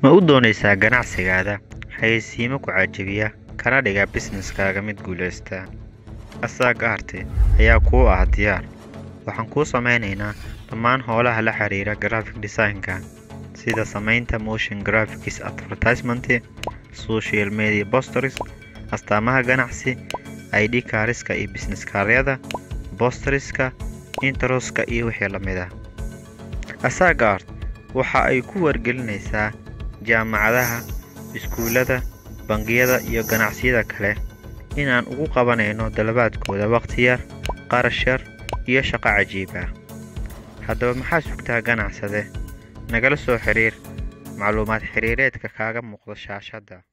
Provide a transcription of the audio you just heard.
Ma u doonaysaa ganacsigaada xayeysiimo ku cajabiya kana dhiga businesskaaga mid guuleysta? Asaga Art ayaa kuu ah diyaar. Waxaan kuu sameynaynaa dhammaan howlaha la xiriira graphic design-ka sida samaynta motion graphics, advertisement, social media posters, astaamaha ganacsi, ID cards-ka iyo business card-yada, posters-ka, intros-ka iyo wixii la mid ah. Asaga Art waxa ay ku wargelinaysaa jaamacadaha, iskuulada, bangiyada iyo ganacsiyada kale inaan ugu qabanayno dalabkooda waqti yar, kharash yar iyo shaqo cajiib ah. Haddaba maxaa sugtaa ganacsade? Nagala soo xiriir macluumaad xiriireedka kaaga muuqda shaashada.